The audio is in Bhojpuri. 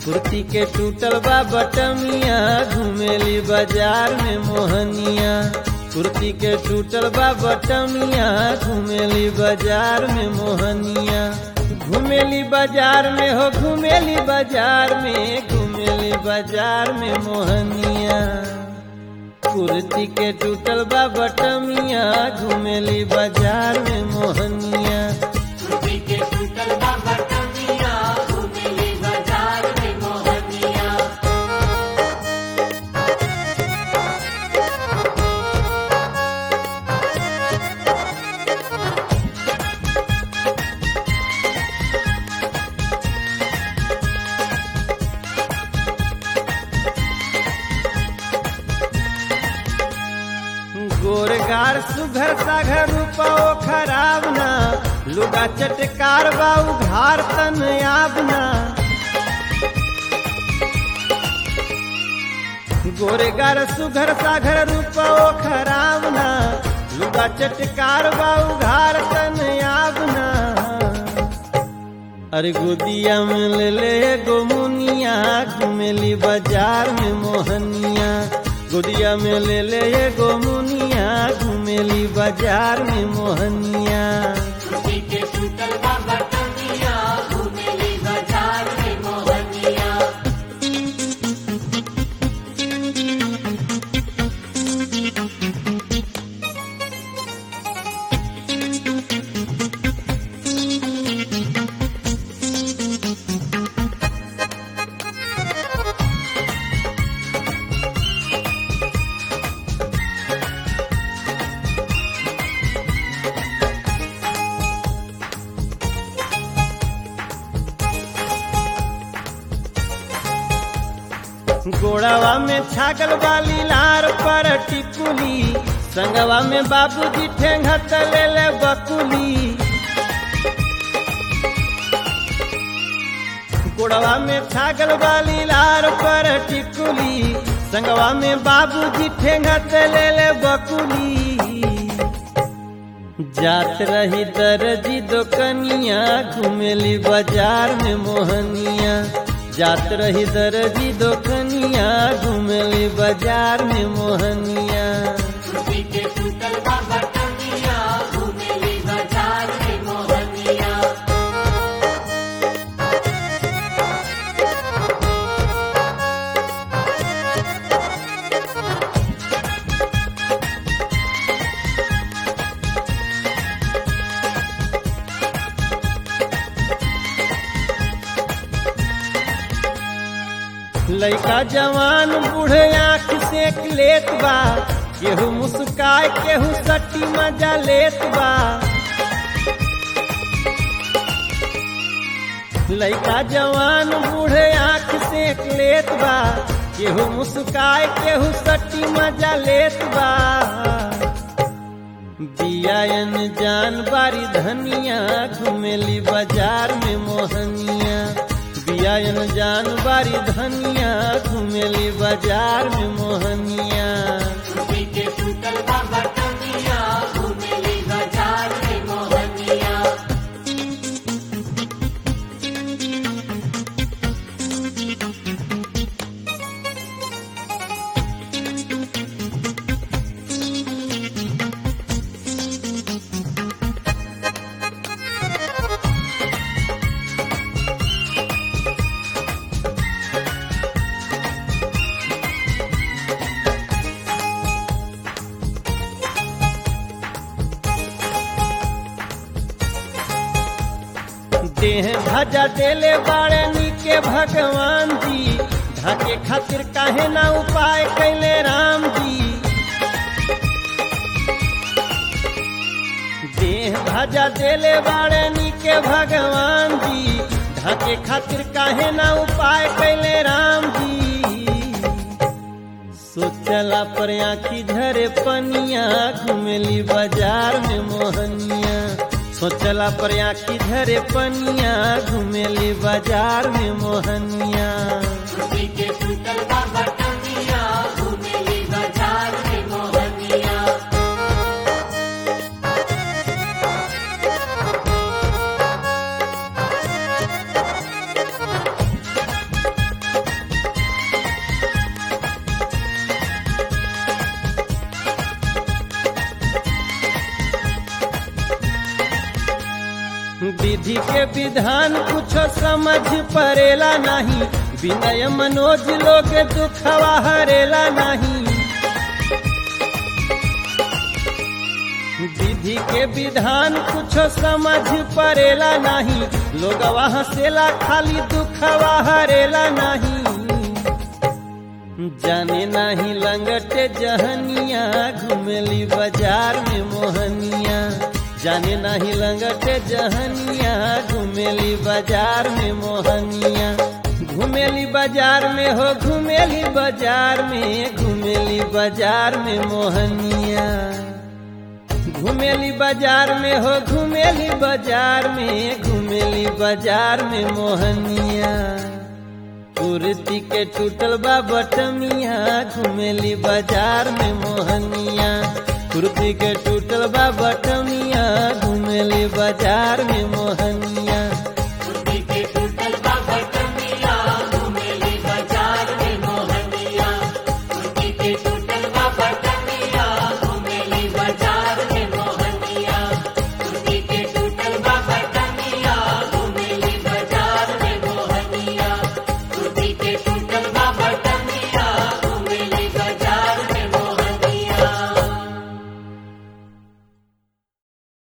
कुर्ती के टूटल बा बटमिया घुमेली बाजार में मोहनिया कुर्ती के टूटल बा बटमिया घुमेली बाजार में मोहनिया घुमेली बाजार में हो घुमेली बाजार में घुमेली बाजार में मोहनिया कुर्ती के टूटल बा बटमिया घुमेली बाजार में मोहनिया कुर्ती के टूटल बा बटमिया घुमेली बाजार में मोहनिया गोरगार सुघर साघर रूपो खराब ना लुगा चटकार बाऊ घार तन आबना गोरगार सुघर साघर रूपो खराब ना लुगा चटकार बाऊ घार तन आबना अरे गोदिया में ले ले गोमुनिया घुमेली बाजार में मोहनिया गोदिया में ले ले गोमुनिया घुमेली बाजार में मोहनिया कुर्ती के टूटल बा बटमिया घुमेली बाजार में मोहनिया गोड़ावा में छागल वाली लार पर टिकुली संगवा में बाबूजी ठेंगा तले ले बकुली गोड़वा में छागल वाली लार पर टिकुली संगवा में बाबूजी ठेंगा तले ले बकुली जात रही दर्जी दोकनिया घुमेली बाजार में मोहनिया जात रही दर्जी दोकनिया घुमेली बाजार में मोहनिया कुर्ती के टूटल बा बटमिया घुमेली बाजार में मोहनिया लइका जवान बूढ़े आँख सेक लेत बा केहू मुस्काय केहू सटी मजा लेत बा लइका जवान बूढ़े आँख सेक लेत बा केहू मुस्काय केहू सटी मजा लेत बा बियायन जान बारी धनिया घुमेली बाजार में मोहनिया बियायन जान बारी धनिया घुमेली बाजार में मोहनिया कुर्ती के टूटल बा बटमिया घुमेली बाजार में मोहनिया देह भजा देले बाड़े नीके भगवान जी ढाके खातिर काहे ना उपाय कैले राम जी देह भजा देले बाड़े नीके भगवान जी ढाके खातिर काहे ना उपाय कैले राम जी सोचला पर आखी झरे पनिया घुमेली बाजार में मोहनिया सोचला पर आखी झरे पनिया घुमेली बाजार में मोहनिया कुर्ती के टूटल बा बटमिया घुमेली बाजार में मोहनिया विधान कुछ समझ परेला नहीं विनय मनोज लोग दुखवा हरेला नहीं विधि के विधान कुछ समझ परेला नहीं लोग हंसेला खाली दुखवा हरेला नहीं जाने नाही लंगटे जहनिया घुमेली बाजार में मोहनिया जाने नाही लंगटे जहनिया घुमेली बाजार में मोहनिया घुमेली बाजार में हो घुमेली बाजार में घुमेली बाजार में मोहनिया घुमेली बाजार में हो घुमेली बाजार में घुमेली बाजार में मोहनिया कुर्ती के टूटल बा बटमिया घुमेली बाजार में मोहनिया कुर्ती के टूटल बा बटमिया घुमेली बाजार में मोहनिया